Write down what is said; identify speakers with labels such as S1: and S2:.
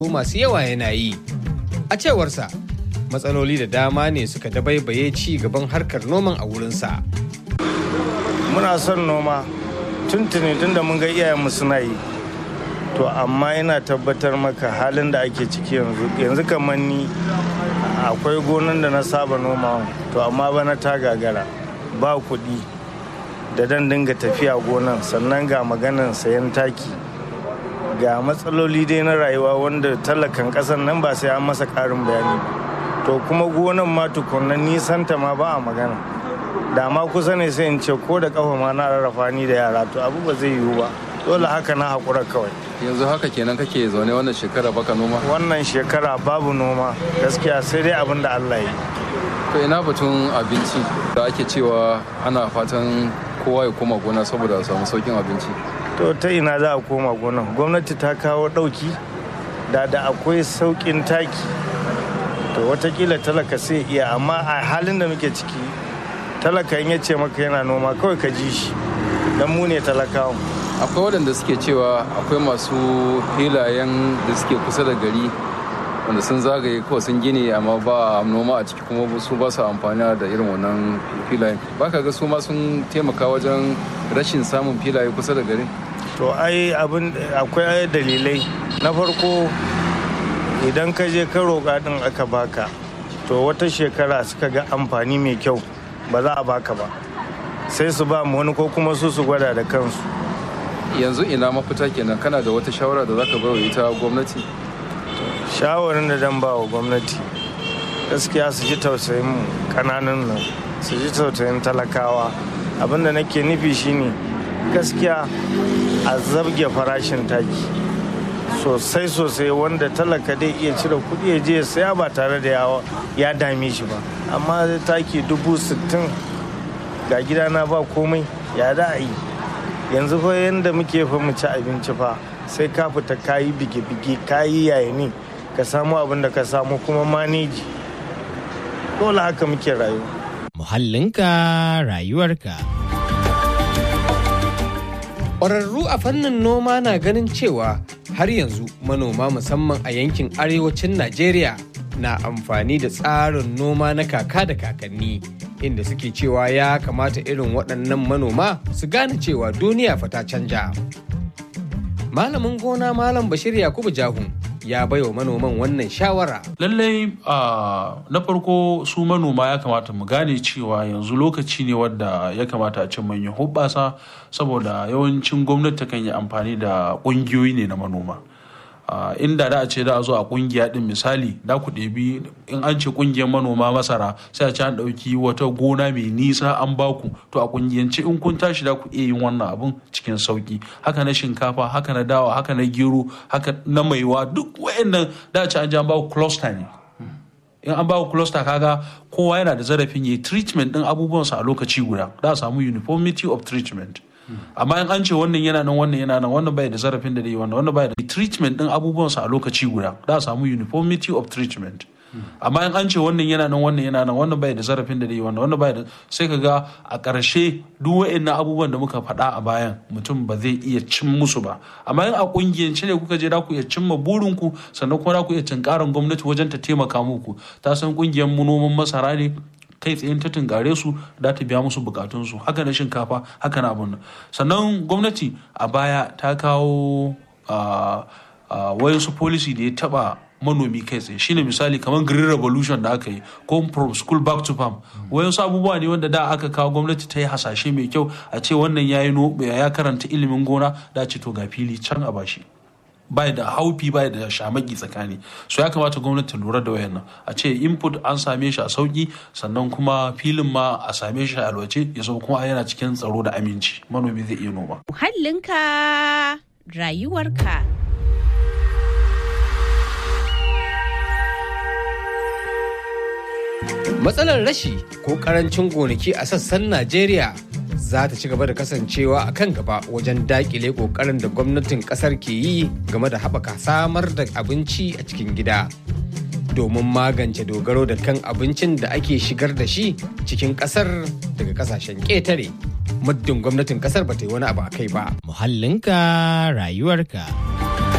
S1: masu yawa yana yi. A cewarsa, matsaloli da dama ne suka dabaibaye ci gaban harkar noman a wurinsa.
S2: Muna son noma tuntuni tunda mun ga iyayenmu suna yi. To amma ina tabbatar maka halin da ake ciki yanzu yanzu kamar ni akwai gonan da na saba noma to amma bana ta gagara ba kuɗi da dan dinga tafiya gonan sannan ga maganan sayan taki ga matsaloli dai na rayuwa wanda talakan ƙasar nan ba sai an masa ƙarin bayani to kuma gonan ma tukunna nisanta ma ba a magana da ma kusa ne sai in ce ko da kafa ma na rarrafa ni da yara to abu ba zai yiwu ba dole haka na haƙura kawai
S3: yanzu haka kenan kake zaune wannan shekara baka noma
S2: wannan shekara babu noma gaskiya sai dai abin da allah ya
S3: to ina batun abinci da ake cewa ana fatan kowa ya koma gona saboda a samu saukin abinci
S2: to ta ina za a koma gona gwamnati ta kawo ɗauki da da akwai sauƙin taki to watakila talaka sai iya amma a halin da muke ciki talaka in ya ce maka yana noma kawai ka ji shi don mu ne talakawa
S3: akwai waɗanda suke cewa akwai masu filayen da suke kusa da gari wanda sun zagaye kawai sun gini amma ba noma a ciki kuma su ba su amfani da irin wannan filayen ba ka ga su ma sun taimaka wajen rashin samun filaye kusa da gari
S2: to ai abin akwai dalilai na farko idan ka je ka roƙa din aka baka to wata shekara suka ga amfani mai kyau ba za a baka ba sai su ba mu wani ko kuma su su gwada da kansu
S3: yanzu ina mafita kenan kana da wata shawara da zaka bai wa ita gwamnati
S2: shawarin da dan ba wa gwamnati gaskiya su ji tausayin mu kananan nan su ji tausayin talakawa abinda nake nufi shine gaskiya a zabge farashin taki sosai sosai wanda talaka dai iya cire kuɗi ya je saya ba tare da ya dame shi ba amma taki dubu sittin ga gidana ba komai ya da a yi yanzu fa yadda muke fa mu ci abinci fa sai ka fita kayi bige-bige kayi yayani ka samu abin da ka samu kuma maneji dole haka muke rayuwa
S4: muhallinka rayuwarka
S1: Ƙwararru a fannin noma na ganin cewa har yanzu manoma musamman a yankin arewacin Najeriya na amfani da tsarin noma na kaka da kakanni inda suke cewa ya kamata irin waɗannan manoma su gane cewa duniya fa ta canja. Malamin gona Malam Bashir Yakubu Jahun ya baiwa manoman wannan shawara.
S5: Lallai na farko su manoma ya kamata mu gane cewa yanzu lokaci ne wadda ya kamata a cin manyan hubbasa saboda yawancin gwamnati kan yi amfani da ƙungiyoyi ne na manoma. inda da a ce da a zo a kungiya din misali da ku ɗebi in an ce kungiyar manoma masara sai a ce an ɗauki wata gona mai nisa an baku to a kungiyance in kun tashi da ku iya yin wannan abun cikin sauki haka na shinkafa haka na dawa haka na gero haka na maiwa duk wayannan da a ce an ji an baku cluster ne in an baku cluster kaga kowa yana da zarafin yi treatment din abubuwansa a lokaci guda da a samu uniformity of treatment amma in an ce wannan yana nan wannan yana nan wannan bai da zarafin da dai wannan wannan bai da treatment din abubuwansa a lokaci guda da a samu uniformity of treatment amma in an ce wannan yana nan wannan yana nan wannan bai da zarafin da dai wannan wannan bai da sai ka ga a ƙarshe duk wa'annan abubuwan da muka faɗa a bayan mutum ba zai iya cin musu ba amma in a ƙungiyance ne kuka je da ku iya cimma burinku sannan kuma da ku iya tunkarin gwamnati wajen ta taimaka muku ta san ƙungiyar noman masara ne kai tsayin ta tunkare su da ta biya musu bukatunsu haka na shinkafa haka na abun sannan gwamnati a baya ta kawo wayansu policy da ya taba manomi kai tsaye shine misali kamar green revolution da aka yi ko from school back to farm wayansu abubuwa ne wanda da aka kawo gwamnati ta yi hasashe mai kyau a ce wannan ya ya karanta ilimin gona da ce to ga fili can a bashi bai da haufi bai da shamaki tsakani so ya kamata gwamnati lura da wayannan a ce input an same shi a sauki sannan kuma filin ma a same shi a alwace ya zama kuma yana cikin tsaro da aminci manomi zai iya noma
S6: muhallinka rayuwarka
S1: Matsalar rashi ko karancin gonaki a sassan Najeriya za ta ci gaba da kasancewa a kan gaba wajen dakile kokarin da gwamnatin kasar ke yi game da haɓaka samar da abinci a cikin gida domin magance dogaro da kan abincin da ake shigar da shi cikin kasar daga kasashen ƙetare muddin gwamnatin kasar ba ta yi wani abu a kai ba
S4: muhallinka rayuwarka